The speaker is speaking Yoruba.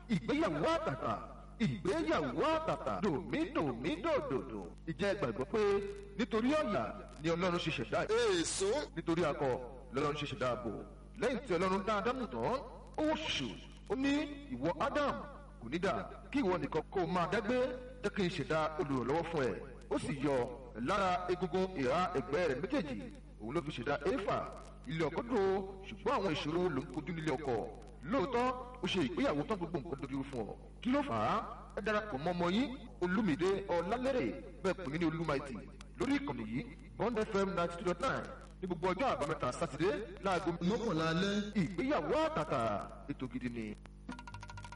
ìgbéyàwó àtàtà ìgbéyàwó àtàtà dòmídòmídòdòdò ìjẹ́ gbàgbọ́ pé nítorí ọ̀yà ni ọlọ́run ṣe ṣẹ̀dá èso nítorí akọ lọ́lọ́run ṣe ṣẹ̀dá ààbò lẹ́yìn tí ọlọ́run dá ádámù tán ó ṣù ó ní ìwọ ádámù kò ní dà kí ìwọ nìkan kó o máa dágbé jẹ́ kí n ṣẹ̀dá olùrànlọ́wọ́ fún ẹ ó sì yọ lára egungun ìhà ẹ̀gbẹ́ rẹ̀ méjèèjì òun ló fi ṣẹ̀dá éfà ilé ọkọ dùn ó ṣùgbọ́n àwọn ìṣòro ló ń kojú nílé ọkọ lóòótọ́ ó ṣe ìgbéyàwó tán gbogbo nǹkan dojú fún ọ kí ló fà á ẹ darapọ̀ mọ́ ọmọ yín olúmídé ọlálẹ́rẹ̀ bẹ́ẹ̀ pè mí ní olúmaìtì lórí ìkànnì yìí bond fm ninety two dot nine ní gbogbo ọjọ́ àbámẹ́ta sátidé láago mọ́kànlá alẹ́ ìgbéyàwó àtàtà ètò gidi ni.